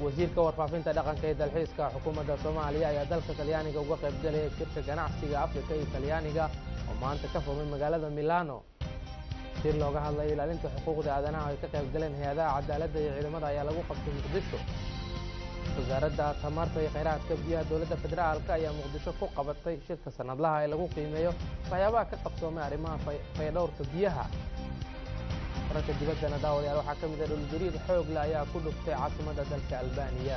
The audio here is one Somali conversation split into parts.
wasiirka warfaafinta dhaqanka ee dalxiiska xukuumadda soomaaliya ayaa dalka talyaaniga uga qaybgalaya shirka ganacsiga afrika iyo talyaaniga oo maanta ka furmay magaalada milano shir looga hadlayo ilaalinta xuquuqda aadanaha ay ka qaybgaleen hay-adaha cadaaladda iyo ciidamada ayaa lagu qabtay muqdisho wasaaradda tamarta iyo khayraadka biyaha dowladda federaalka ayaa muqdisho ku qabatay shirka sanadlaha ee lagu qiimeeyo waxyaabaha ka qabsoomay arrimaha faydhowrka biyaha wararka dibaddana daawadayaal waxaa ka mid ah dhulgariir xoogle ayaa ku dhuftay caasimadda dalka albaniya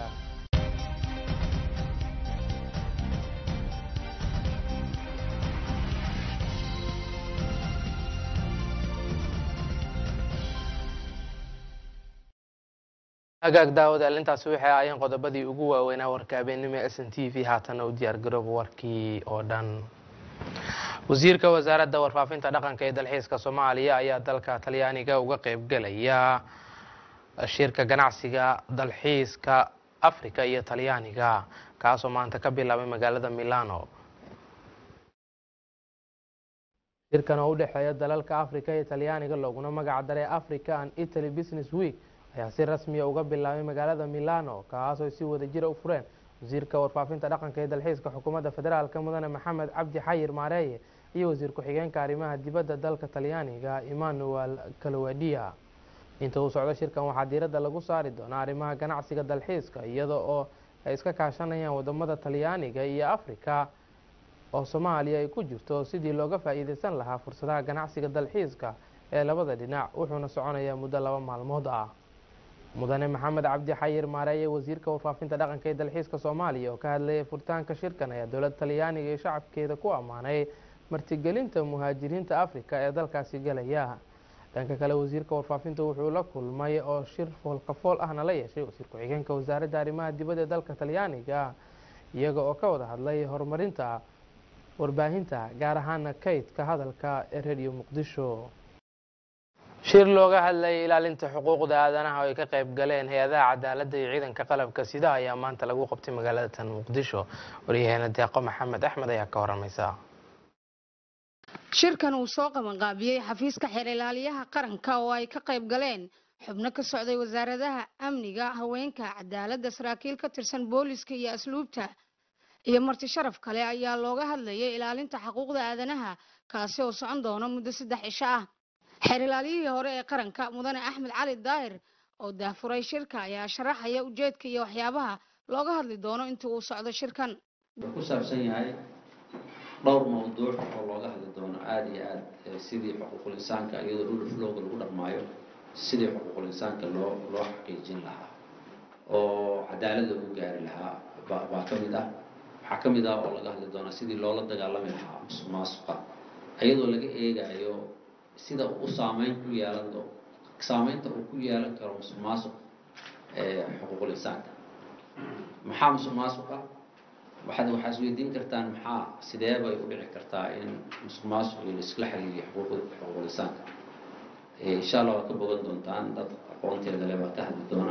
hagaag daawadayaal intaasi waxay ahaayeen qodobadii ugu waaweynaa warka habeennimo s n t v haatanna u diyaargarooba warkii oo dhan wasiirka wasaaradda warfaafinta dhaqanka ee dalxiiska soomaaliya ayaa dalka talyaaniga uga qaybgalaya shirka ganacsiga dalxiiska afrika iyo talyaaniga kaasoo maanta ka bilaabay magaalada milano shirkan oo u dhexeeya dalalka afrika iyo talyaaniga looguna magac daray africa and italy business week ayaa si rasmiya uga bilaabay magaalada milano kaasoo si wada jira u fureen wasiirka warfaafinta dhaqanka ee dalxiiska xukuumadda federaalka mudane maxamed cabdi xayir maareeye iyo wasiir ku-xigeenka arrimaha dibadda dalka talyaaniga emmanuel kalowadia inta uu socdo shirkan waxaa diiradda lagu saari doonaa arrimaha ganacsiga dalxiiska iyada oo ay iska kaashanayaan wadamada talyaaniga iyo afrika oo soomaaliya ay ku jirto sidii looga faa'iideysan lahaa fursadaha ganacsiga dalxiiska ee labada dhinac wuxuuna soconayaa muddo laba maalmood ah mudane maxamed cabdi xayir maareeye wasiirka warfaafinta dhaqanka ee dalxiiska soomaaliya oo ka hadlayay furitaanka shirkan ayaa dowladda talyaaniga iyo shacabkeeda ku ammaanay martigelinta muhaajiriinta afrika ee dalkaasi galaya dhanka kale wasiirka warfaafinta wuxuu la kulmay oo shir foolkafool ahna la yeeshay wasiir ku-xigeenka wasaaradda arrimaha dibadda ee dalka talyaaniga iyaga oo ka wada hadlay horumarinta warbaahinta gaar ahaana kaydka hadalka ee radio muqdisho shir looga hadlayay ilaalinta xuquuqda aadanaha oo ay ka qayb galeen hay-adaha cadaaladda iyo ciidanka qalabka sida ayaa maanta lagu qabtay magaalada tan muqdisho waryaheena deeqo maxamed axmed ayaa ka waramaysa shirkan uu soo qabanqaabiyey xafiiska xeer ilaaliyaha qaranka oo ay ka qayb galeen xubno ka socday wasaaradaha amniga haweenka cadaaladda saraakiil ka tirsan booliska iyo asluubta iyo marti sharaf kale ayaa looga hadlayay ilaalinta xuquuqda aadanaha kaasi oo socon doona muddo saddex cisho ah xeer ilaaliyihii hore ee qaranka mudane axmed cali daahir oo daafuray shirka ayaa sharaxaya ujeedka iyo waxyaabaha looga hadli doono inta uu socdo shirkan wuxuu ku saabsan yahay dhowr mawduuc oo looga hadli doono aada iyo aad sidii xuquuqul insaanka iyadoo dhul flowga lagu dhaqmaayo sidii xuquuqul insaanka loo loo xaqiijin lahaa oo cadaalad loogu gaari lahaa baa ka mid ah waxaa ka mid ah oo laga hadli doonaa sidii loola dagaalami lahaa musuq maasuqa iyadoo laga eegayo sida uu u saameyn ku yeelan doo saameynta uu ku yeelan karo musuq maasuq xuquuqul insaanka maxaa musuq maasuqa waxaad waxaa isweydiin kartaan maxaa sidee bay u dhici kartaa in musuq maasuq iyo laiskala xiriiriyo xuquuqul insaanka insha allah waad ka bogan doontaan dad aqoonteeda le baa ka hadli doona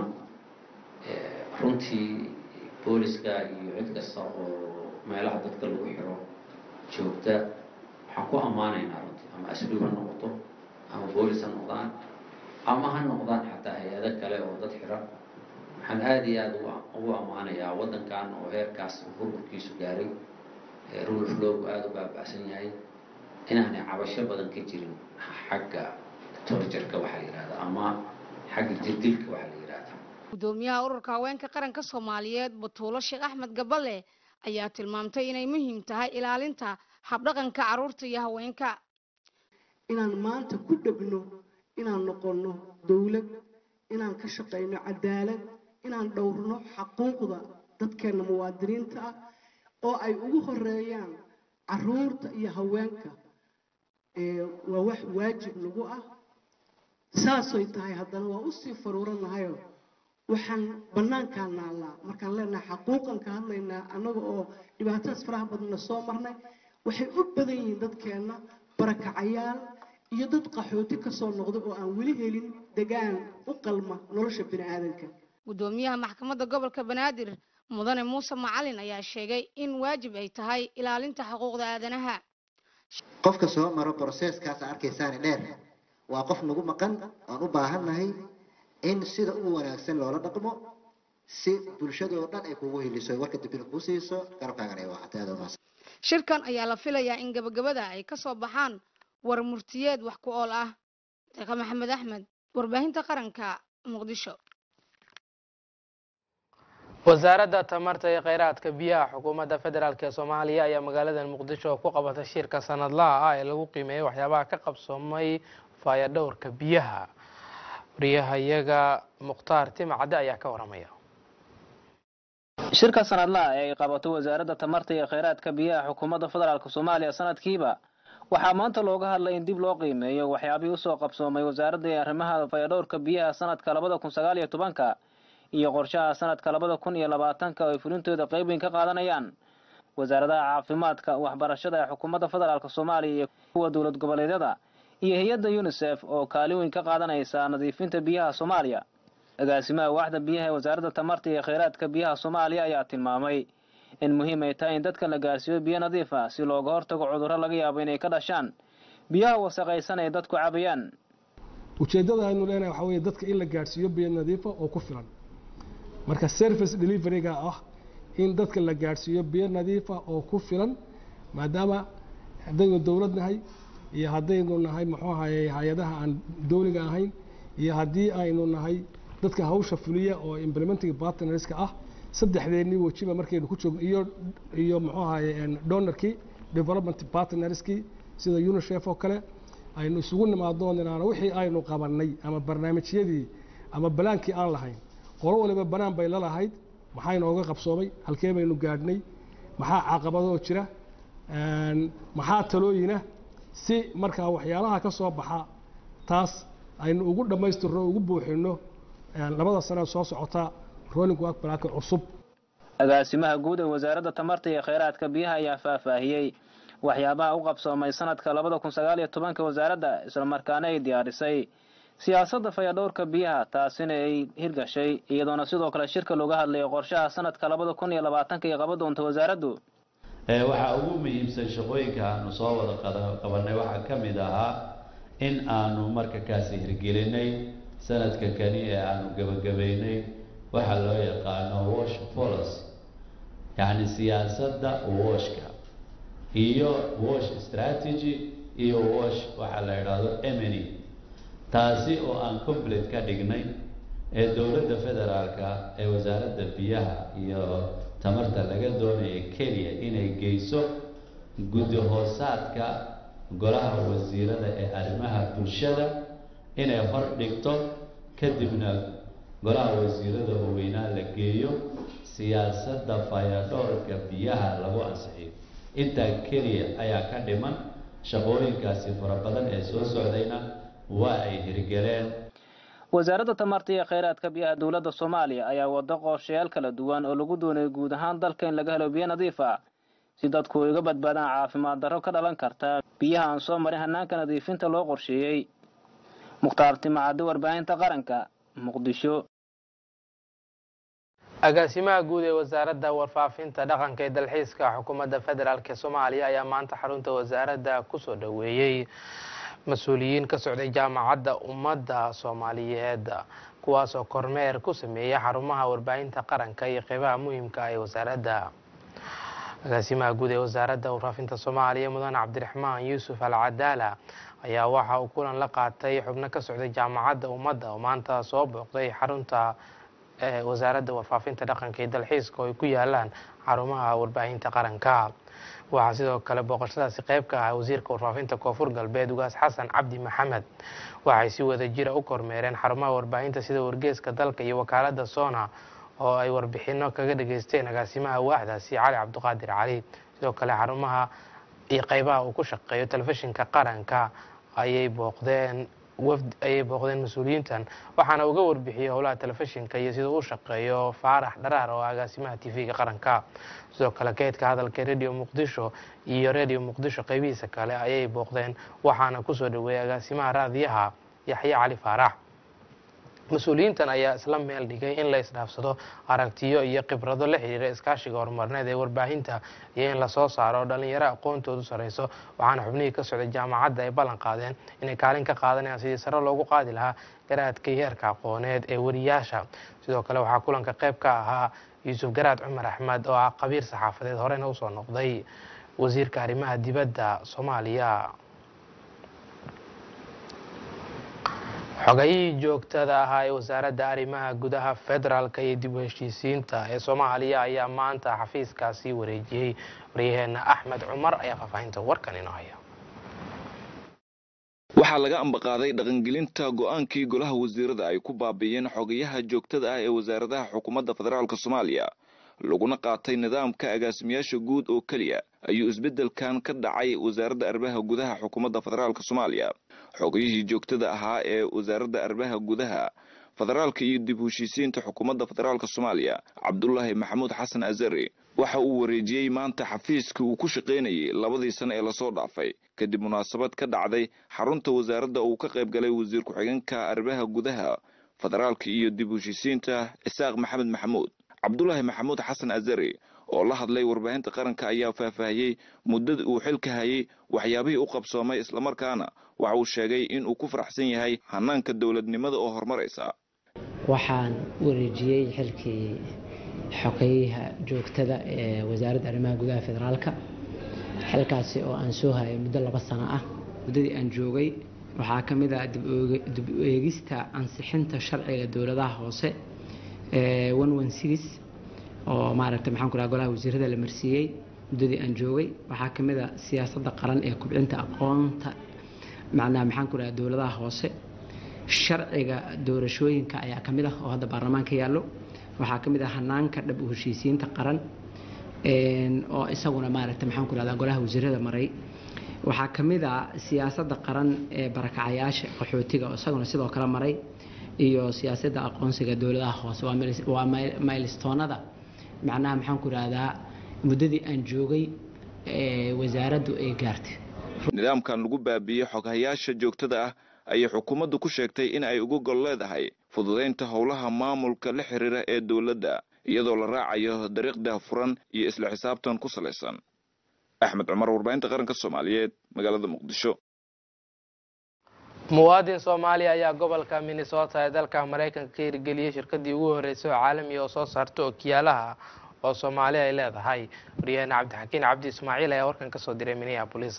runtii booliska iyo cid kasta oo meelaha dadka lagu xiro joogta waxaan ku ammaanaynaa runtii ama asluub ha noqoto ama boolis ha noqdaan ama ha noqdaan xataa hay-ado kale oo dad xira waxaan aada iyo aada ugu ammaanayaa waddankan oo heerkaas burburkiisu gaaray rule of lowgu aada u baaba'san yahay inaanay cabasho badan ka jirin xagga torjarka waxaa la yihahda ama xagga jirdilka waxaa la yihahda gudoomiyaha ururka haweenka qaranka soomaaliyeed batuulo sheekh axmed gaballe ayaa tilmaamtay inay muhiim tahay ilaalinta habdhaqanka carruurta iyo haweenka inaan maanta ku dhegno inaan noqonno dowlad inaan ka shaqayno cadaalad inaan dhowrno xaquuqda dadkeenna muwaadiniinta ah oo ay ugu horeeyaan caruurta iyo haweenka waa wax waajib nagu ah saasay tahay haddana waa usii faruuranahayo waxaan bannaankaa naallaa markaan leenahay xaquuqan ka hadlaynaa annaga oo dhibaatadaas faraha badanna soo marnay waxay u badan yihiin dadkeenna barakacayaal iyo dad qaxooti ka soo noqda oo aan weli helin degaan u qalma nolosha bini aadanka gudoomiyaha maxkamadda gobolka banaadir mudane muuse macalin ayaa sheegay in waajib ay tahay ilaalinta xuquuqda aadanaha qofka soo maro broseeskaas arkaysaani dheer waa qof nagu maqan aan u baahannahay in sida ugu wanaagsan loola dhaqmo si bulshadoo dhan ay kugu hiliso warka dambina kuu siiso garabkaagana ay waxatay aad umaas shirkan ayaa la filayaa in gabagabada ay ka soo baxaan war murtiyeed wax ku ool ah deeqa maxamed axmed warbaahinta qaranka muqdisho wasaaradda tamarta iyo kheyraadka biyaha xukuumadda federaalk ee soomaaliya ayaa magaalada muqdisho ku qabatay shirka sanadlaha ah ee lagu qiimeeyay waxyaabaha ka qabsoomay faayadhowrka biyaha wariyahayaga mukhtaar timacadde ayaa ka waramaya shirka sanadlaha ee ay qabato wasaaradda tamarta iyo kheyraadka biyaha xukuumadda federaalk soomaaliya sanadkiiba waxaa maanta looga hadlay in dib loo qiimeeyo waxyaabihii usoo qabsoomay wasaaradda iyo arrimaha fayadhowrka biyaha sanadka labada kun sagaal iyo tobanka iyo qorshaha sanadka labada kun iyo labaatanka oo ay fulintooda qeyb weyn ka qaadanayaan wasaaradaha caafimaadka waxbarashada ee xukuumadda federaalk soomaaliya iyo kuwa dowlad goboleedyada iyo hay-adda unisef oo kaalin weyn ka qaadanaysa nadiifinta biyaha soomaaliya agaasimaha waaxda biyaha ee wasaaradda tamarta iyo kheyraadka biyaha soomaaliya ayaa tilmaamay in muhiim ay tahay in dadka la gaarsiiyo biyo nadiif ah si looga hortago cudurro laga yaabo inay ka dhashaan biyaha wasaqaysan ay dadku cabayaan ujeeddada aynu leenahay waxaa weeye dadka in la gaadhsiiyo biyo nadiifa oo ku filan marka service deliveryga ah in dadka la gaadhsiiyo biyo nadiifa oo ku filan maadaama haddaynu dowlad nahay iyo haddaynu nahay muxuu ahaye hay-adaha aan dowliga ahayn iyo haddii aynu nahay dadka hawsha fuliya oo implementing partnerska ah saddexdeennii wejiba markaynu ku joogno iyo iyo muxuu ahaye donorkii development partnerskii sida unisef oo kale aynu isugu nimaadno ninaano wixii aynu qabanay ama barnaamijyadii ama balaankii aan lahayn qolo waliba banaan bay la lahayd maxaa inooga qabsoomay halkee baynu gaadhnay maxaa caqabadoo jira maxaa talooyina si markaa waxyaalaha ka soo baxa taas aynu ugu dhammaystirno ugu buuxino labada sano soo socota rolling work plan cusub agaasimaha guud ee wasaaradda tamarta iyo kheyraadka biyaha ayaa faahfaahiyey waxyaabaha u qabsoomay sanadka labada kun sagaal iyo tobanka wasaaradda islamarkaana ay diyaarisay siyaasadda fayadhowrka biyaha taasina ay hirgashay iyadoona sidoo kale shirka looga hadlayo qorshaha sanadka labada kun iyo labaatanka iyo qaba doonta wasaaraddu waxaa ugu muhiimsan shaqooyinka aanu soo wada qabanay waxaa ka mid ahaa in aanu marka kaasi hirgelinay sanadka kani ee aanu gebagabaynay waxaa loo yaqaano wash policy yacni siyaasadda washka iyo wash strategy iyo wash waxaa la idhaahdo emeny taasi oo aan complete ka dhignay ee dowladda federaalka ee wasaaradda biyaha iyo tamarta laga doonaya keliya inay geyso guddi hoosaadka golaha wasiirada ee arrimaha bulshada inay hor dhigto kadibna golaha wasiirada waaweynaa la geeyo siyaasadda fayadhoorka biyaha lagu ansixiyo intaa keliya ayaa ka dhiman shaqooyinkaasi fara badan ee soo socdayna waa ay hirgeleen wasaaradda tamarta iyo kheyraadka biyaha dowladda soomaaliya ayaa wado qorshayaal kala duwan oo lagu doonayo guud ahaan dalka in laga helo biyo nadiif ah si dadku ay uga badbaadaan caafimaad darro ka dhalan karta biyaha aan soo marin hanaanka nadiifinta loo qorsheeyey mukhtaar timacadde warbaahinta qaranka muqdisho agaasimaha guud ee wasaaradda warfaafinta dhaqanka ee dalxiiska xukuumadda federaalk ee soomaaliya ayaa maanta xarunta wasaaradda kusoo dhoweeyey mas-uuliyiin ka socday jaamacadda ummadda soomaaliyeed kuwaasoo kormeer ku sameeyay xarumaha warbaahinta qaranka iyo qeybaha muhiimka ee wasaaradda agaasimaha guud ee wasaaradda warfaafinta soomaaliya mudane cabdiraxmaan yuusuf al cadaala ayaa waxa uu kulan la qaatay xubno ka socday jaamacadda ummadda oo maanta soo booqday xarunta wasaaradda warfaafinta dhaqanka iyo dalxiiska oo ay ku yaalaan xarumaha warbaahinta qaranka waxaa sidoo kale booqashadaasi qeyb ka ah wasiirka warfaafinta koonfur galbeed ugaas xasan cabdi maxamed waxay si wada jira u kormeereen xarumaha warbaahinta sida wargeeska dalka iyo wakaalada sona oo ay warbixino kaga dhageysteen agaasimaha waaxdaasi cali cabdiqaadir cali sidoo kale xarumaha iyo qeybaha uu ku shaqeeyo telefishinka qaranka ayay booqdeen wafd ayay booqdeen mas-uuliyiintan waxaana uga warbixiyey howlaha telefishinka iyo sida uu shaqeeyo faarax dharaar oo agaasimaha tv-ga qaranka sidoo kale keydka hadalka radio muqdisho iyo radio muqdisho qeybihiisa kale ayay booqdeen waxaana kusoo dhaweeyey agaasimaha raadiyaha yaxye cali faarax mas-uuliyiintan ayaa isla meel dhigay in la isdhaafsado aragtiyo iyo khibrado la xiriira iskaashiga horumarneed ee warbaahinta iyo in lasoo saaro dhalinyaro aqoontoodu sareyso waxaana xubnihii ka socday jaamacadda ay ballan qaadeen inay kaalin ka qaadanayaan sidii sare loogu qaadi lahaa garaadka heerka aqooneed ee wariyaasha sidoo kale waxaa kulanka qayb ka ahaa yuusuf garaad cumar axmed oo ah qabiir saxaafadeed horena usoo noqday wasiirka arrimaha dibadda soomaaliya xogayihii joogtada ahaa ee wasaaradda arrimaha gudaha federaalka iyo dib u heshiisiinta ee soomaaliya ayaa maanta xafiiskaasi wareejiyey waryaheena axmed cumar ayaa faahfaahinta warkan inoo haya waxaa laga ambaqaaday dhaqangelinta go-aankii golaha wasiirada ay ku baabiiyeen xogayaha joogtada ah ee wasaaradaha xukuumadda federaalka soomaaliya laguna qaatay nidaamka agaasimayaasha guud oo keliya ayuu isbeddelkan ka dhacay wasaaradda arrimaha gudaha xukuumadda federaalka soomaaliya xogayihii joogtada ahaa ee wasaaradda arrimaha gudaha federaalka iyo dib u heshiisiinta xukuumadda federaalka soomaaliya cabdulaahi maxamuud xasan azari waxa uu wareejiyey maanta xafiiskii uu ku shaqaynayay labadii sano ee lasoo dhaafay kadib munaasabad ka dhacday xarunta wasaaradda uu ka qayb galay wasiir ku-xigeenka arrimaha gudaha federaalka iyo dib u heshiisiinta isaaq maxamed maxamuud cabdulaahi maxamuud xasan azari oo la hadlay warbaahinta qaranka ayaa faahfaahiyey muddada uu xilka hayay waxyaabihii u qabsoomay islamarkaana waxa uu sheegay in uu ku faraxsan yahay hanaanka dowladnimada oo horumaraysa waxaan wareejiyey xilkii xogeyaha joogtada ee wasaaradda arrimaha gudaha federaalka xilkaasi oo aan soo hayay muddo laba sano ah muddadii aan joogay waxaa ka mid ah dib u eegista ansixinta sharciga dowladaha hoose ee oo maaragtay maxaan ku dhaha golaha wasiirada la marsiiyey muddadii aan joogay waxaa ka mid a siyaasadda qaran ee kubcinta aqoonta macnaha maxaan ku dhaha dowladaha hoose sharciga doorashooyinka ayaa ka mid ah oo hadda baarlamaanka yaallo waxaa ka mid ah hanaanka dhab u heshiisiinta qaran oo isaguna maaragtay maxaan ku dhahdaa golaha wasiirada maray waxaa ka mid ah siyaasadda qaran ee barakacayaasha qaxootiga oo isaguna sidoo kale maray iyo siyaasadda aqoonsiga dowladaha hoose waa maylstoonada macnaha maxaan ku idhahdaa muddadii aan joogay wasaaraddu ay gaartay nidaamkan lagu baabiiyey xoghayaasha joogtada ah ayay xukuumaddu ku sheegtay in ay uga gol leedahay fududaynta howlaha maamulka la xiriira ee dowladda iyadoo la raacayo dariiqda furan iyo isla xisaabtan ku salaysan axmed cumar warbaahinta qaranka soomaaliyeed magaalada muqdisho muwaadin soomaaliya ayaa gobolka minnesota ee dalka maraykanka ka hirgeliyey shirkadii ugu horreysay oo caalamiga oo soo saarta okiyaalaha oo soomaali ay leedahay waryaheena cabdixakiin cabdi ismaaciil ayaa warkan kasoo diray minneabolis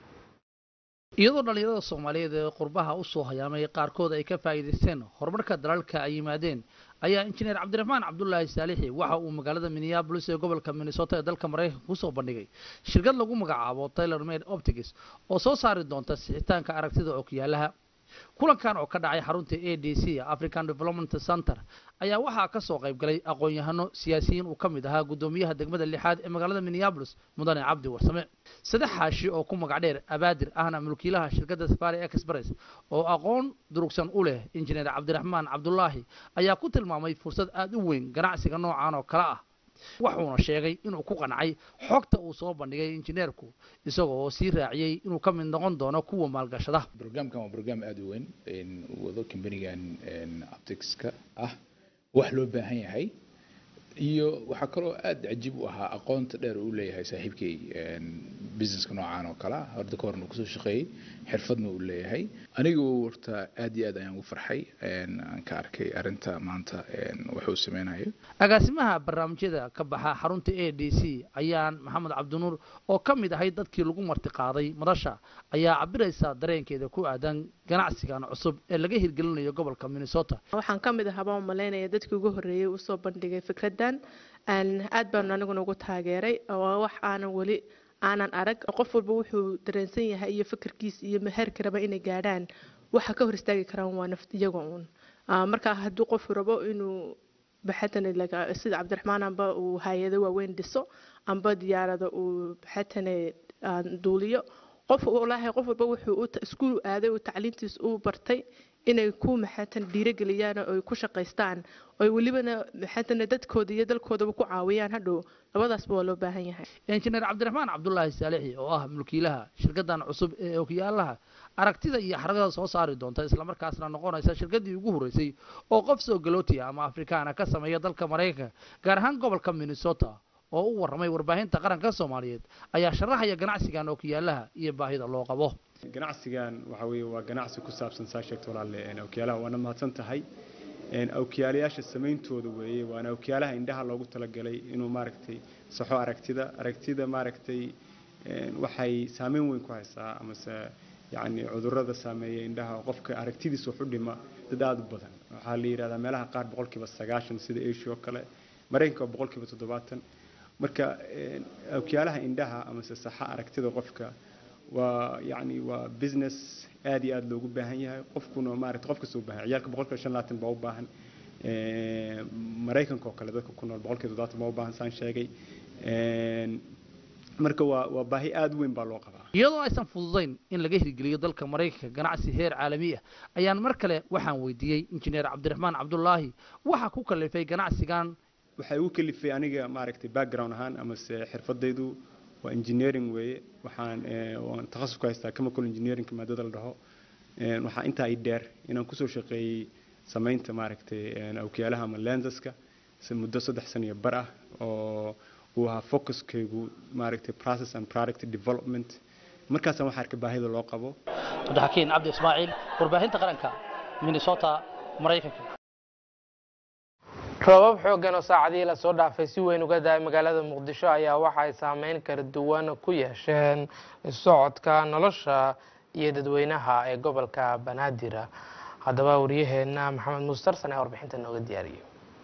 iyadoo dhallinyarada soomaaliyeed ee qurbaha u soo hayaamay qaarkood ay ka faa'iidaysteen horumarka dalalka ay yimaadeen ayaa injineer cabdiraxmaan cabdulaahi saalixi waxa uu magaalada minneabolis ee gobolka minnesota ee dalka maraykanka kusoo bandhigay shirkad lagu magacaabo taylor made optics oo soo saari doonta sixitaanka aragtida okyaalaha kulankan oo ka dhacay xarunta a d c african development center ayaa waxaa ka soo qayb galay aqoon-yahano siyaasiyiin uu ka mid ahaa guddoomiyaha degmada lixaad ee magaalada minneabolis mudane cabdi warsame sadex xaashi oo ku magac dheer abaadir ahna mulkiilaha shirkadda safari express oo aqoon durugsan u leh injineer cabdiraxmaan cabdulaahi ayaa ku tilmaamay fursad aada u weyn ganacsiga noocan oo kale ah wuxuuna sheegay inuu ku qancay xogta uu soo bandhigay injineerku isagoo sii raaciyey inuu ka mid noqon doono kuwa maalgashada brograamkan waa brograam aada u weyn wado kambanigan opticska ah wax loo baahan yahay iyo waxaa kaloo aada cajiib u ahaa aqoonta dheer uu leeyahay saaxiibkay businesska noocaan oo kale ah horda ka horna kusoo shaqeeyey xirfadna uu leeyahay anigu horta aad iyo aad ayaan ugu farxay aan ka arkay arrinta maanta wuxuu sameynayo agaasimaha barnaamijyada ka baxa xarunta a d c ayaan maxamed cabdinuur oo ka mid ahay dadkii lagu martiqaaday madasha ayaa cabiraysa dareenkeeda ku aadan ganacsigan cusub ee laga hirgelinayo gobolka minnesota waxaan ka mid ahaa baan malaynaya dadkii ugu horreeyey usoo bandhigay fikraddan aad baanu aniguna ugu taageeray oo wax aanan weli aanan arag qof walba wuxuu dareensan yahay iyo fikirkiis iyo meherka raba inay gaadhaan waxa ka hor istaagi karaan waa naft iyaga uun marka hadduu qofku rabo inuu baxatan sida cabdiraxmaan amba uu hay-ado waaweyn dhiso amba diyaarada uu baxatane duuliyo qof walaahi qof walba wuxuu iskuul aaday uu tacliintiis u bartay inay ku maxaatan dhiirageliyaan oo ay ku shaqaystaan oo welibana maxaatan dadkooda iyo dalkoodaba ku caawiyaan hadhow labadaasba waa loo baahan yahay injineer cabdiraxmaan cabdulaahi saalixi oo ah mulkiilaha shirkadan cusub ee okyaalaha aragtida iyo xaragada soo saari doonta islamarkaasna noqonaysa shirkadii ugu horreysay oo qof soo galootiya ama afrikaana ka sameeya dalka maraykanka gaar ahaan gobolka minnesota oo u warramay warbaahinta qaranka soomaaliyeed ayaa sharaxaya ganacsigan ookiyaalaha iyo baahida loo qabo ganacsigan waxa weeye waa ganacsi ku saabsan saa sheegta walaalle awkiyaalaha waana mahadsan tahay awkiyaalayaasha samayntooda weeye waana awkiyaalaha indhaha loogu talagalay inuu maaragtay saxo aragtida aragtida maaragtay waxay saameyn weyn ku haysaa amase yacni cudurrada saameeya indhaha qofka aragtidiisa wax u dhima dad aada u badan waxaa la yidhahdaa meelaha qaar boqolkiiba sagaashan sida asia oo kale maraykanka waa boqolkiiba toddobaatan marka awkiyaalaha indhaha amase saxa aragtida qofka waa yacni waa business aad iyo aada loogu baahan yahay qofkuna maaragta qof kasta u baahan ciyaalka boqolkiiba shan labaatan baa u baahan maraykanka oo kale dadka ku nool boqolkiiba toddobaatan baa u baahan saan sheegay marka waa waa baahi aada u weyn baa loo qabaa iyadoo aysan fududayn in laga hirgeliyo dalka maraykanka ganacsi heer caalami ah ayaan mar kale waxaan weydiiyey injineer cabdiraxmaan cabdulaahi waxa ku kalifay ganacsigan waxay ugu kalifay aniga maaragtay background ahaan amase xirfadaydu waa engineering weeye waxaan waan takhasus ku haystaa chemical engineering maadada la dhaho waxaa intaa i dheer inaan kusoo shaqeeyey samaynta maaragtay awkiyaalaha ama lensaska muddo saddex sano iyo bar ah oo uu ahaa focuskaygu maaragtay process and product development markaasaan waxaa arkay baahida loo qabo cabdixakiin cabdi ismaaciil warbaahinta qaranka minnesota maraykanka roobab xooggan oo saacadihii lasoo dhaafay si weyn uga daay magaalada muqdisho ayaa waxa ay saameyn kala duwan ku yeesheen socodka nolosha iyo dadweynaha ee gobolka banaadir haddaba waryaheena maxamed muustarsan ee warbixinta nooga diyaariyay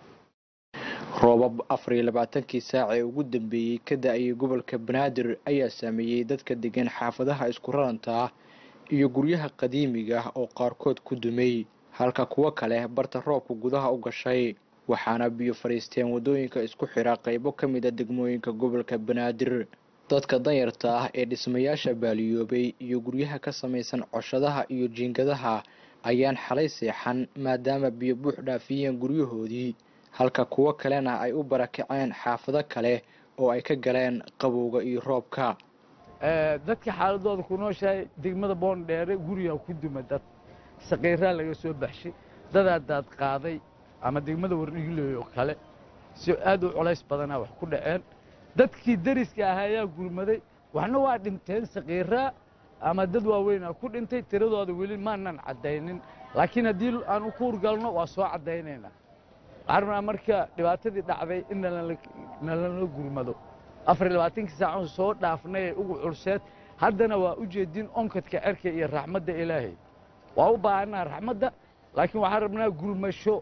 roobab afar iyo labaatankii saac ee ugu dambeeyey ka da-ayay gobolka banaadir ayaa saameeyey dadka degan xaafadaha isku raranta ah iyo guryaha qadiimiga ah oo qaarkood ku dumay halka kuwo kale barta roobka gudaha u gashay waxaana biyo fadhiisteen waddooyinka isku xira qaybo ka mid a degmooyinka gobolka banaadir dadka danyarta ah ee dhismayaasha baaliyoobay iyo guryaha ka samaysan coshadaha iyo jiingadaha ayaan xalay seexan maadaama biyo buux dhaafiyeen guryahoodii halka kuwo kalena ay u barakaceen xaafado kale oo ay ka galeen qabowga iyo roobka dadka xaaladooda ku nooshahay degmada boondheere guriga ku duma dad saqiiraa laga soo baxshay dadaa daad qaaday ama degmada wardhigileey oo kale si aad u culays badanaa wax ku dhaceen dadkii dariska ahaa ayaa gurmaday waxna waa dhinteen saqiiraa ama dad waaweynaa ku dhintay tiradooda weli maanan caddaynin laakiin haddii aan ku urgalno waa soo caddaynaynaa waxaan rabnaa marka dhibaatadii dhacday in nalala gurmado afar iyo labaatankii saacan soo dhaafnay ee ugu culseed haddana waa u jeedin onkadka cerka iyo raxmadda ilaahay waa u baahanaa raxmadda laakiin waxaan rabnaa gurmasho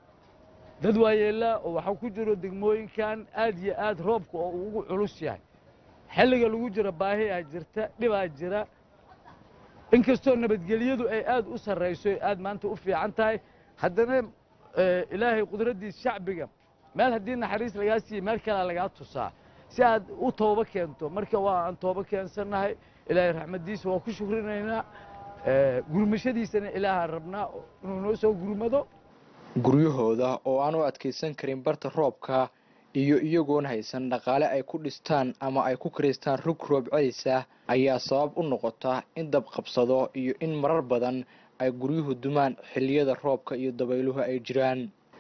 dad waayeelaa oo waxaa ku jiro degmooyinkan aad iyo aad roobka oo uu ugu culus yahay xilliga lagu jiro baahi aa jirta dhibaa jira inkastoo nabadgelyadu ay aad u sarrayso ay aad maanta u fiican tahay haddana ilaahay qudraddiis shacbiga meel haddii naxariis lagaa siiyey meel kalea lagaa tusaa si aad u toobo keento marka waa aan toobo keensannahay ilaahay raxmaddiisa waa ku shukrinaynaa gurmashadiisana ilaahaan rabnaa inuu noo soo gurmado guryahooda oo aan u adkaysan karin barta roobka iyo iyagoon haysan dhaqaale ay ku dhistaan ama ay ku karaystaan rug roob celisa ayaa sabab u noqota in dab qabsado iyo in marar badan ay guryuhu dumaan xilliyada roobka iyo dabayluhu ay jiraan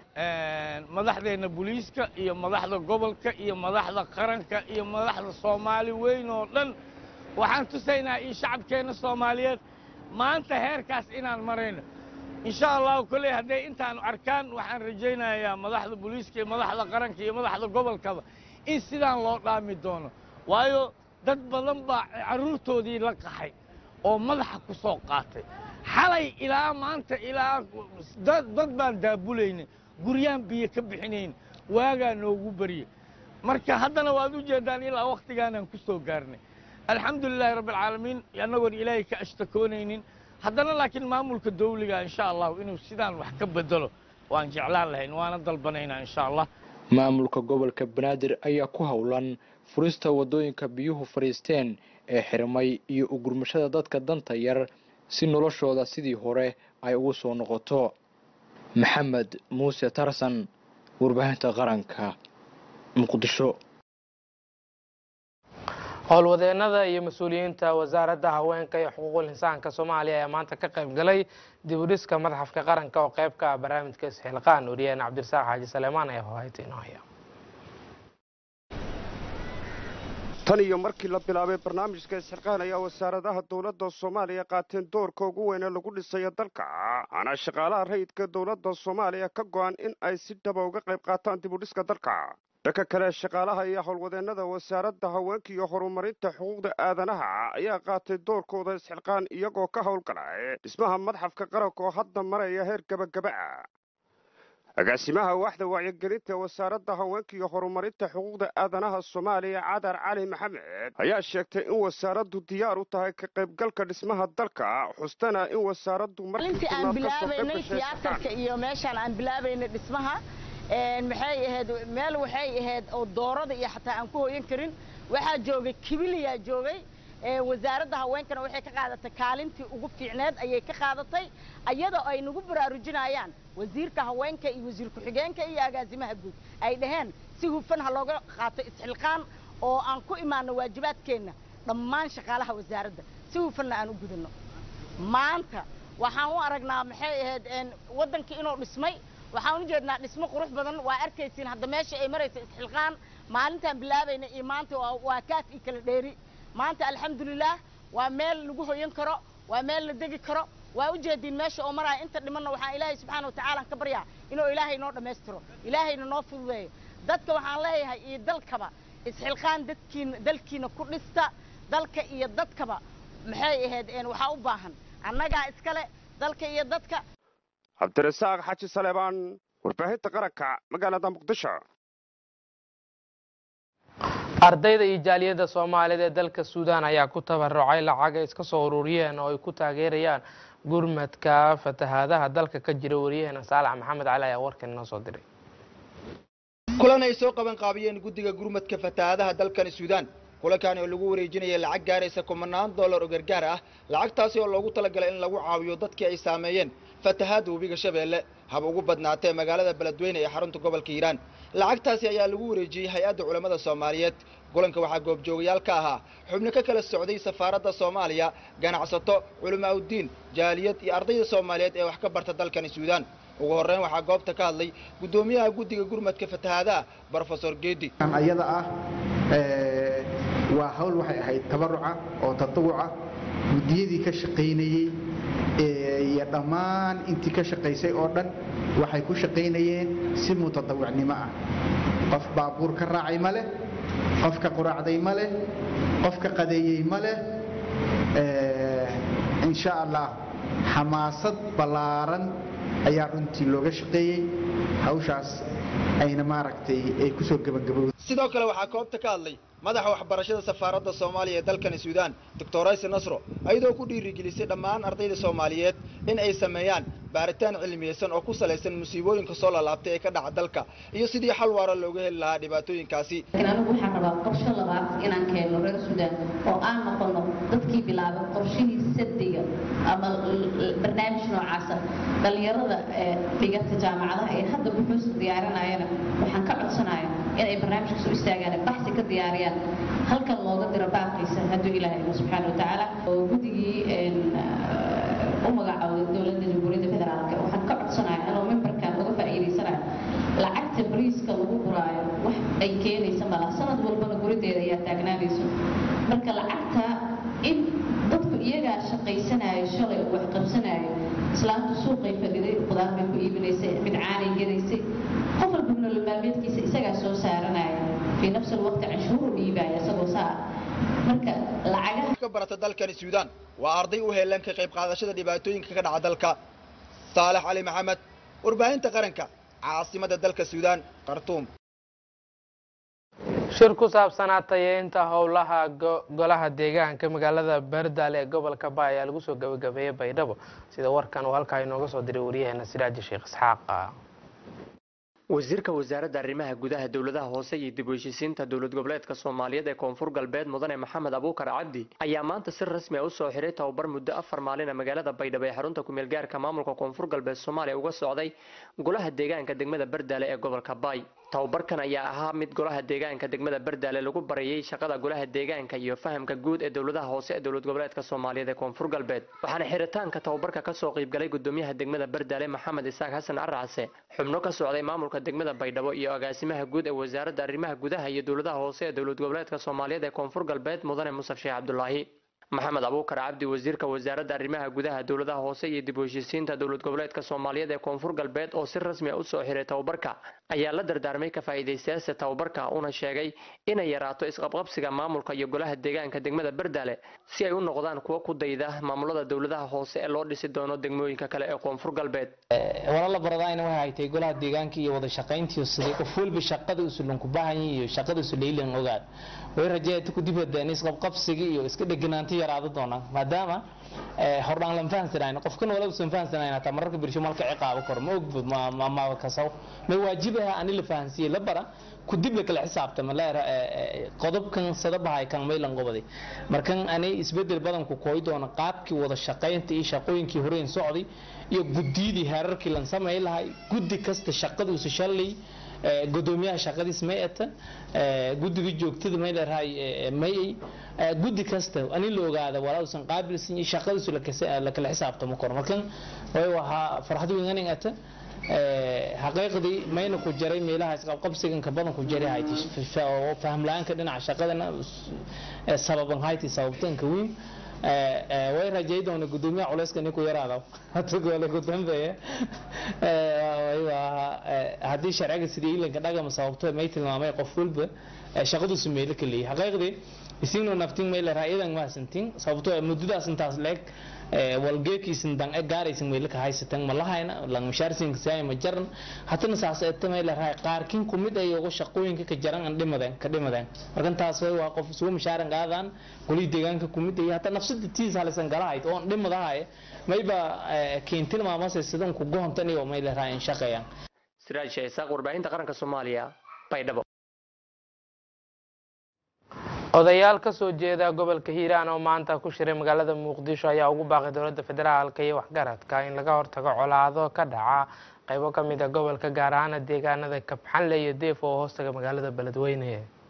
madaxdeenna booliiska iyo madaxda gobolka iyo madaxda qaranka iyo madaxda soomaali weyn oo dhan waxaan tusaynaa iyo shacabkeenna soomaaliyeed maanta heerkaas inaan marayno insha allahu kolley hadday intaanu arkaan waxaan rajaynayaa madaxda booliiska iyo madaxda qaranka iyo madaxda gobolkaba in sidaan loo dhaami doono waayo dad badan baa carruurtoodii la qaxay oo madaxa ku soo qaatay xalay ilaa maanta ilaa dad baan daabulaynay guryaan biyo ka bixinayn waagaa noogu barye marka haddana waad u jeeddaan ilaa wakhtigaanaan ku soo gaarnay alxamdu lilaahi rabbi alcaalamiin annagoon ilaahay ka ashtakoonaynin haddana laakiin maamulka dawliga insha allahu inuu sidaan wax ka bedelo waan jeclaan lahayn waana dalbanaynaa insha allah maamulka gobolka banaadir ayaa ku howlan furista waddooyinka biyuhu fadhiisteen ee xirmay iyo ugurmashada dadka danta yar si noloshooda sidii hore ay ugu soo noqoto maxamed muuse tarsan warbaahinta qaranka muqdisho howlwadeenada iyo mas-uuliyiinta wasaaradda haweenka iyo xuquuqul insaanka soomaaliya ayaa maanta ka qayb galay dib u dhiska madaxafka qaranka oo qayb ka ah barnaamijka isxilqaan wariyaheen cabdirasaaq xaaji saleemaan ayaa hohayta inoo haya tan iyo markii la bilaabay barnaamijka isxilqaan ayaa wasaaradaha dowladda soomaaliya qaateen doorka ugu weyn ee lagu dhisayo dalka ana shaqaalaha rayidka dowladda soomaaliya ka go'an in ay si dhaba uga qayb qaataan dib u dhiska dalka dhanka kale shaqaalaha iyo howlwadeennada wasaaradda haweenka iyo horumarinta xuquuqda aadanaha ayaa qaatay doorkooda isxilqaan iyagoo ka howlgalay dhismaha madxafka qaranka oo hadda maraya heer gebagaba ah agaasimaha waaxda wacyigelinta ee wasaaradda haweenka iyo horumarinta xuquuqda aadanaha soomaaliya cadar cali maxamed ayaa sheegtay in wasaaraddu diyaar u tahay ka qaybgalka dhismaha dalka xustana in wasaaraddu intii aan bilaabaynay tiyaatarka iyo meeshaan aan bilaabaynay dhismaha maxay ahayd meel waxay ahayd oo doorada iyo xataa aan ku hooyan karin waxaa joogay kibiliyaa joogay wasaaradda haweenkana waxay ka qaadatay kaalintii ugu fiicneed ayay ka qaadatay ayadoo ay nagu baraarujinayaan wasiirka haweenka iyo wasiir ku-xigeenka iyo agaasimaha guud ay dhaheen si hufan ha looga qaato isxilqaan oo aan ku imaano waajibaadkeenna dhammaan shaqaalaha wasaaradda si hufanna aan u gudano maanta waxaan u aragnaa maxay ahayd waddankii inuu dhismay waxaan u jeednaa dhismo qurux badan waa arkaysiin hadda meesha ay maraysa isxilqaan maalintaan bilaabayna iyo maanta waa kaaf iyo kala dheeri maanta alxamdulilaah waa meel lagu hoyan karo waa meel la degi karo waa u jeediin meesha oo maraya inta dhimanna waxaan ilaahay subxaana watacaala ka baryaa inuu ilaahay noo dhammaystiro ilaahayna noo fududeeyo dadka waxaan leeyahay iyo dalkaba isxilqaan dadkiina dalkiina ku dhista dalka iyo dadkaba maxay ahayd waxaa u baahan annagaa iskale dalka iyo dadka cabdirasaaq xaji saleebaan warbaahinta qaranka magaalada muqdisho ardayda iyo jaaliyadda soomaaliyeed ee dalka suudaan ayaa ku tabarucay lacag ay iska soo ururiyeen oo ay ku taageerayaan gurmadka fatahaadaha dalka ka jira wariyaheena saalax maxamed cali ayaa warkan inoo soo diray kulan ay soo qaban qaabiyeen guddiga gurmadka fatahaadaha dalkani suudaan kulankaani oo lagu wareejinaya lacag gaaraysa kumanaan dollar oo gargaar ah lacagtaasi oo loogu talagalay in lagu caawiyo dadkii ay saameeyeen fatahaadda webiga shabeelle hab ugu badnaatee magaalada beledweyne ee xarunta gobolka hiiraan lacagtaasi ayaa lagu wareejiyey hay-adda culammada soomaaliyeed kulanka waxaa goobjoogayaal ka ahaa xubno ka kala socday safaaradda soomaaliya ganacsato culimaaudiin jaaliyad iyo ardayda soomaaliyeed ee wax ka barta dalkani suudaan ugu horreyn waxaa goobta ka hadlay guddoomiyaha guddiga gurmadka fatahaadaha brofesor geedi ayada ah waa hawl waxay ahayd tabaruca oo tatawuca guddiyadii ka shaqaynayey iyo dhammaan intii ka shaqaysay oo dhan waxay ku shaqaynayeen si mutatawicnimo ah qof baabuur ka raacay ma leh qof ka quraacday ma leh qof ka qadeeyey ma leh insha allah xamaasad ballaaran ayaa runtii looga shaqeeyey hawshaas ayna maaragtay ay kusoo gebagabowday sidoo kale waxaa koobta ka hadlay madaxa waxbarashada safaaradda soomaaliya ee dalkani suudaan doctor ayse nasro ayadoo ku dhiirigelisay dhammaan ardayda soomaaliyeed in ay sameeyaan baaritaan cilmiyeysan oo ku salaysan musiibooyinka soo lalaabtay ee ka dhaca dalka iyo sidii xal waara looga heli lahaa dhibaatooyinkaasi laakiin anigu waxaan rabaa qorshe labaad inaan keenno reer suudaan oo aan noqono dadkii bilaabay qorshihii sadiga ama barnaamij noocaasa dhallinyarada ee dhigata jaamacadaha ee hadda buxuusta diyaarinayana waxaan ka codsanaya inay barnaamijkaas u istaagaan baxsi ka diyaariyaan halkan looga diro baaqiisa hadduu ilaahay ilo subxaana watacaala oo guddigii u magacaabay dowladda jamhuuriyadda federaalka waxaan ka codsanaya inuu membarkan uga faa'iidaysanayo lacagta bariiska lagu guraayo wax ay keenaysa mala sanad walbana gurideeda ayaa taagnaanayso marka lacagta in dadku iyagaa shaqaysanayo shalay oo wax qabsanayo islaamtu suuqay fadhiday qudaar bay ku iibinaysay mid caanay gadaysay qof walba nolol maalmeedkiisa isagaa soo saaranaya fii nafsi alwaqti canshuuru dhiibaya isagoo saa marka lacagaha ka barata dalkani suudaan waa arday u heelan ka qayb qaadashada dhibaatooyinka ka dhaca dalka saalax cali maxamed warbaahinta qaranka caasimadda dalka suudaan khartuum shir ku saabsanaa tayeynta howlaha golaha deegaanka magaalada baardaale ee gobolka ba ayaa lagu soo gabagabeeyey baydhabo sida warkan uu halkaa inooga soo diray waryaheena siraaji sheekh isxaaq wasiirka wasaaradda arrimaha gudaha dowladaha hoose iyo dib u heshiisiinta dowlad goboleedka soomaaliyeed ee koonfur galbeed mudane maxamed abuukar cabdi ayaa maanta si rasmi a usoo xiray tababar muddo afar maalina magaalada baydhabo ee xarunta kumeel gaarka maamulka koonfur galbeed soomaaliya uga socday golaha deegaanka degmada bardaale ee gobolka baay tababarkan ayaa ahaa mid golaha deegaanka degmada bardaale lagu barayay shaqada golaha deegaanka iyo fahamka guud ee dowladaha hoose ee dowlad goboleedka soomaaliyeed ee koonfur galbeed waxaana xiritaanka tababarka kasoo qaybgalay gudoomiyaha degmada bardaale maxamed isaaq xasan aracase xubno ka socday maamulka degmada baydhabo iyo agaasimaha guud ee wasaaradda arrimaha gudaha iyo dowladaha hoose ee dowlad goboleedka soomaaliyeed ee koonfur galbeed mudane musaf sheekh cabdulaahi maxamed abuukar cabdi wasiirka wasaaradda arrimaha gudaha dowladaha hoose iyo dib u heshiisiinta dowlad goboleedka soomaaliyeed ee koonfur galbeed oo si rasmi a usoo xiray tababarka ayaa la dardaarmay ka faa'iidaystayaasha tababarka una sheegay inay yaraato isqabqabsiga maamulka iyo golaha deegaanka degmada bardaale si ay u noqdaan kuwo ku dayda maamulada dowladaha hoose ee loo dhisi doono degmooyinka kale ee koonfur galbeed walala baradayna waxay haytay golaha deegaanka iyo wada shaqayntii sidii qof walba shaqada usulan ku baahan iyo shaqada usu leeyilan ogaad way rajeeyay ku dib hadaan isqabqabsiga iyo iska dheganaanta yaraado doonaan maadaama hordhaan lan fahansanayn qofkan wala usan fahansanayn hataa mararka birsho malka ciqaabo kor ma og ma ma kasaw ma waajibaha ani la fahansiye la bara ku dib la kala xisaabtama la qodobkan sadabahay kan maylan qobaday markan ani isbedel badan ku kooy doona qaabkii wada shaqaynta iyo shaqooyinkii horeen socday iyo gudiyadii heerarkii lan sameey lahay guddi kasta shaqaduusa shalay gudoomiyaha shaqadiis may ata guddiga joogtada may leerahay mayay guddi kasta ani la ogaada walaa qaabilsan iyo shaqadiisu la kala xisaabtamo kor markan way waxaa farxad weyn ata xaqiiqdii mayna ku jaray meelaha isqabqabsiganka badan ku jaray hayti oo faham la-aanka dhinaca shaqadana sababan hayti sababtanka weyn way rajay doona gudoomiyaha culeyska nin ku yaraada hata goole ku dambeeya haddii sharciga sidii ilanka dhagama sababto may tilmaamay qof walba shaqaduusu meelo ka leeyahay xaqiiqdii isinoo naftin may leeraha iyadan maasantin sababto muddadaas intaas leeg walgeekiisin dan e gaaraysin meelo ka haysatan ma lahayna lang mishaarsinka saay ma jaran hatana saas eeta may leerahay qaarkin kumid ay uga shaqooyinka ka jaran an dhimadeen ka dhimadeen markan taas way waa qof isugu mishaaran qaadaan golii deegaanka kumid ay hata nafsada tiis halisan galahayd oon dhimadahay mayba keentin maamase sidan ku gohontan iyo may leerahay in shaqeeyaan siraaj sheesaaq warbaahinta qaranka soomaaliya baydhabo odayaal ka soo jeeda gobolka hiiraan oo maanta ku shiray magaalada muqdisho ayaa ugu baaqay dowladda federaalka iyo waxgaradka in laga hortago colaado ka dhaca qaybo ka mid a gobolka gaar ahaana deegaanada kabxanle iyo deef oo hoostaga magaalada beledweyne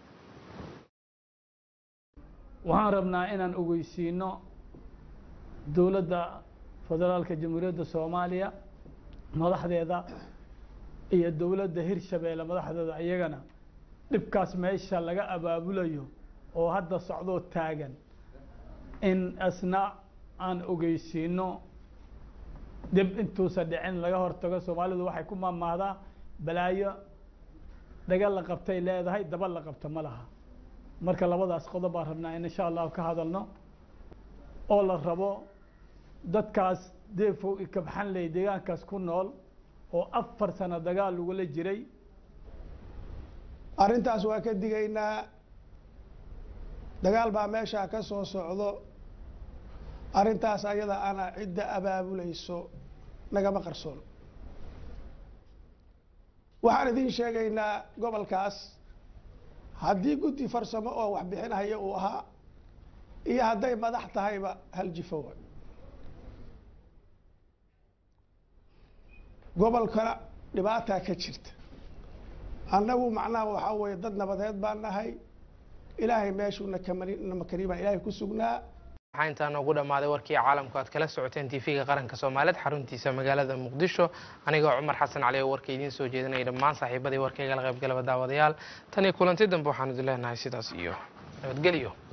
waxaan rabnaa inaan ogeysiino dowladda federaalka jamhuuriyadda soomaaliya madaxdeeda iyo dowladda hirshabeelle madaxdeeda iyagana dhibkaas meesha laga abaabulayo oo hadda socdoo taagan in asna aan ogeysiino dib intuusa dhicin laga hortago soomaalidu waxay ku maamaahdaa balaayo dhaga la qabtay leedahay daba la qabto ma laha marka labadaas qodob baan rabnaa in insha allahu ka hadalno oo la rabo dadkaas deefow i kabxanley deegaankaas ku nool oo afar sano dagaal lagula jiray arrintaas waa ka digaynaa dagaal baa meeshaa ka soo socdo arrintaas ayada ana cidda abaabulayso nagama qarsoon waxaan idiin sheegaynaa gobolkaas haddii guddi farsamo oo wax bixinahaya uu ahaa iyo hadday madax tahayba hal jifo wa gobolkana dhibaataa ka jirta annagu macnaha waxaa weeye dad nabadeed baan nahay ilaahay meeshuuna kamakani baan ilaahay ku sugnaa waxaa intaa noogu dhammaaday warkii caalamku aad kala socoteen tv-ga qaranka soomaaliyeed xaruntiisa magaalada muqdisho anigoo cumar xasan cali oo warka idiin soo jeedinaya dhammaan saaxiibadii warkaygala qaybgalaba daawadayaal tan iyo kulanti dambe waxaan idin leenahay sidaas iyo nabadgelyo